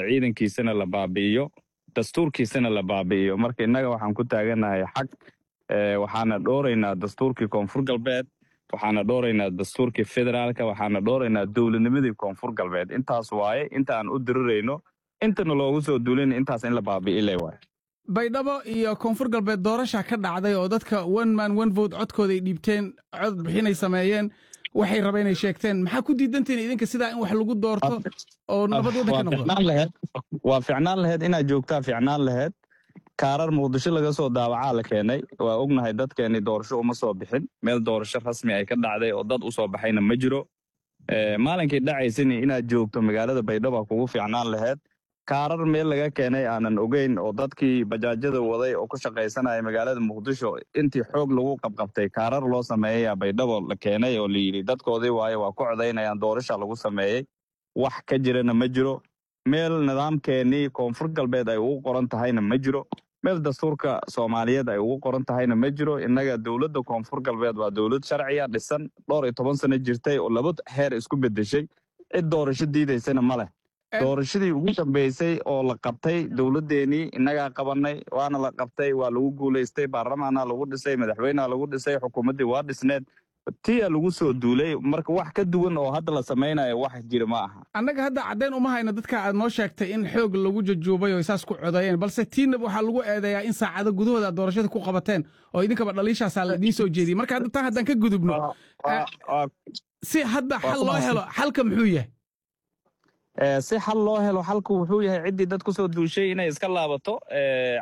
ciidankiisana la baabi'iyo dastuurkiisana la baabi'iyo marka innaga waxaan ku taaganahay xag waxaana dhooraynaa dastuurkii koonfur galbeed waxaana dhooraynaa dastuurkii federaalka waxaana dhooraynaa dowladnimadii koonfur galbeed intaas waaye inta aan u dirirayno intana loogu soo duulina intaas in la baabi'ile waaye baydhabo iyo koonfur galbeed doorasha ka dhacday oo dadka one man one vote codkooda ay dhiibteen cod bixinay sameeyeen waxay rabeen ay sheegteen maxaa ku diidantiin idinka sidaa in wax lagu doorto oo nabad waddanka noqdo waa ficnaan laheyd inaad joogtaa ficnaan laheyd kaarar muqdisho laga soo daawacaa la keenay waa ognahay dadkeeni doorasho uma soo bixin meel doorasho rasmi ay ka dhacday oo dad u soo baxayna ma jiro maalinkii dhacaysani inaad joogto magaalada baydhabo kugu fiicnaan laheyd kaarar meel laga keenay aanan ogeyn oo dadkii bajaajyada waday oo ku shaqaysanaya magaalada muqdisho intii xoog lagu qabqabtay kaarar loo sameeyaya baydhabo la keenay oo layidhi dadkoodii waaye waa ku codaynayaan doorasha lagu sameeyey wax ka jirana ma jiro meel nidaamkeenii koonfur galbeed ay ugu qoran tahayna ma jiro meel dastuurka soomaaliyeed ay ugu qoran tahayna ma jiro innaga dowladda koonfur galbeed waa dowlad sharciya dhisan dhowr iyo toban sano jirtay oo laba heer isku bedeshay cid doorasho diidaysana ma leh doorashadii ugu dambeysay oo la qabtay dowladdeenii innagaa qabanay waana la qabtay waa lagu guulaystay baarlamaana lagu dhisay madaxweynea lagu dhisay xukuumaddii waa dhisneed tiya lagu soo duulay marka wax ka duwan oo hadda la samaynayo wax jira ma aha annaga hadda caddayn uma hayno dadka aad noo sheegtay in xoog lagu jajuubay oo saas ku codeeyeen balse tiinab waxaa lagu eedeeyaa in saacado gudahooda aad doorashada ku qabateen oo idinkaba dhaliishaasaa la idiin soo jeediyey marka hadda taa haddaan ka gudubno si hadda xal loo helo xalka muxuu yahay si xal loo helo xalku wuxuu yahay ciddii dad kusoo duushay inay iska laabato